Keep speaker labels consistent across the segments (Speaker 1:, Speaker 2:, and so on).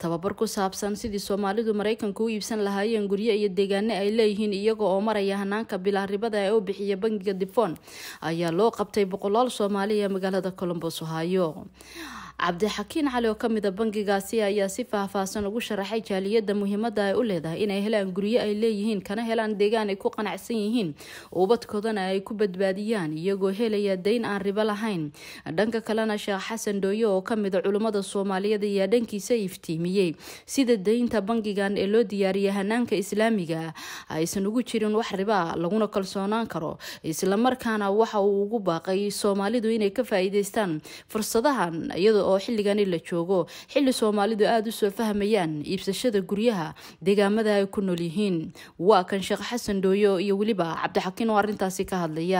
Speaker 1: tababar ku saabsan sidii soomaalidu maraykanka u iibsan lahaayeen guryo iyo deegaano ay leeyihiin iyaga oo maraya hanaanka bilaaribada ee u bixiya bangiga difon ayaa loo qabtay boqolaal soomaali ee magaalada colombos ohaayo cabdixakiin cali oo kamid a bangigaasi ayaa si faahfaahsan ugu sharaxay jaaliyada muhiimada ay u leedahay inay helaan guryo ay leeyihiin kana helaan deegaan ay ku qanacsan yihiin ubadkoodana ay ku badbaadiyaan iyagoo helaya dayn aan ribo lahayn dhanka kalena sheekh xasan dhooye oo kamid a culimmada soomaaliyeed ayaa dhankiisa iftiimiyey sida daynta bangigan ee loo diyaariyay hanaanka islaamiga aysan ugu jirin wax riba laguna kalsoonaan karo islamarkaana waxa uu ugu baaqay soomaalidu inay ka faa-iideystaan fursadahan iyada oo xilligani la joogo xilli soomaalidu aada usoo fahmayaan iibsashada guryaha deegaamada ay ku nool yihiin waa kan sheekh xasan dhooyo iyo weliba cabdixakiin oo arrintaasi ka hadlaya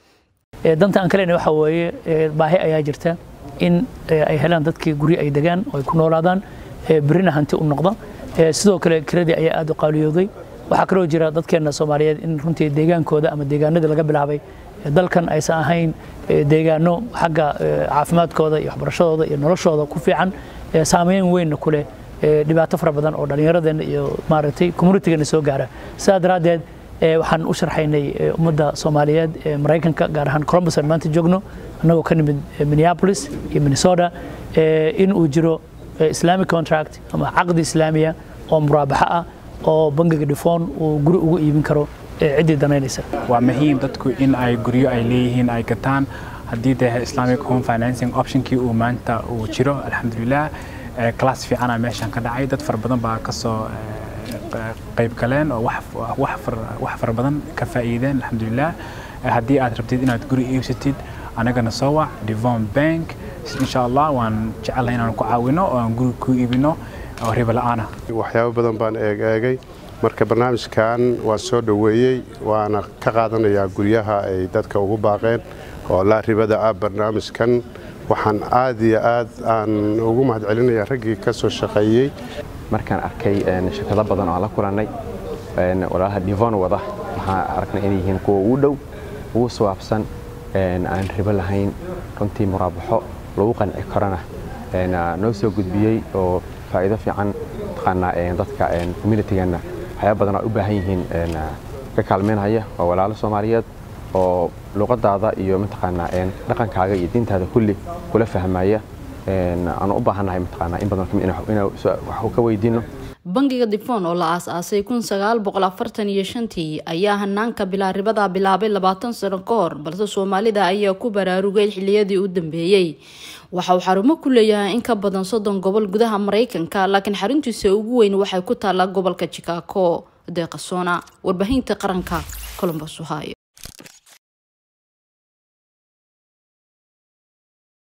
Speaker 2: danta aan kalena waxa weeye baahi ayaa jirta in ay helaan dadkii guryo ay degaan oo ay ku noolaadaan berina hanti u noqda sidoo kale kiradii ayaa aada u qaaliyooday waxaa kaloo jira dadkeena soomaaliyeed in runtii deegaankooda ama deegaanadii laga bilaabay dalkan aysan ahayn deegaano xagga caafimaadkooda iyo waxbarashadooda iyo noloshooda ku fiican saameyn weynna ku leh dhibaato fara badan oo dhallinyaradeenna iyo maaragtay communitygeena soo gaara sidaa daraaddeed waxaan u sharxaynay ummadda soomaaliyeed ee maraykanka gaar ahaan columbus aan maanta joogno annagoo ka nimid minneapolis iyo minnesota in uu jiro islamic contract ama caqdi islaamiya oo muraabaxo ah oo bangiga dhifoon uu guri ugu iibin karo ciddii danaynaysa
Speaker 3: waa muhiim dadku in ay guryo ay leeyihiin ay gataan haddii dee islamic home financing optionkii uu maanta uu jiro alxamdulilah class fiicana meeshan ka dhacay dad fara badan baa kasoo qayb galeen oo wax fara badan ka faa'iideen alxamdulilah haddii aad rabtid inaad guri iibsatid anagana soo wac devon bank insha allah waan jecelahay inaan ku caawino oo aan guri ku iibino oo ribo la-aana
Speaker 4: waxyaabo badan baan eeg eegay marka barnaamijkan waan soo dhoweeyey waana ka qaadanayaa guryaha ay dadka ugu baaqeen oo laa ribada ah barnaamijkan waxaan aad iyo aad aan ugu mahadcelinayaa raggii ka soo shaqeeyey
Speaker 5: markaan arkay shirkado badan oo aan la kulannay walaalaha divon wada waxaan aragnay inay yihiin kuwa ugu dhow ugu sawaabsan aan ribo lahayn runtii muraabaxo lagu qanci karana noo soo gudbiyey oo faa'iido fiican taqaanaa dadka communitygeenna waxyaaba badan oo u baahan yihiin ka kaalmeynhaya waa walaalo soomaaliyeed oo luqadaada iyo mataqaanaa dhaqankaaga iyo diintaada kulli kula fahmaya aanu u baahannahay mataqaanaa in badan inaan wax ka weydiino
Speaker 1: bangiga difon oo la aas-aasay kun sagaal boqol afartan iyo shantii ayaa hanaanka bilaaribada bilaabay labaatan sano ka hor balse soomaalida ayaa ku baraarugay xiliyadii u dambeeyey waxa uu xarumo ku leeyahay in ka badan soddon gobol gudaha maraykanka laakiin xaruntiisa ugu weyn waxay ku taallaa gobolka chicago deeqasoona warbaahinta qaranka colombos ohio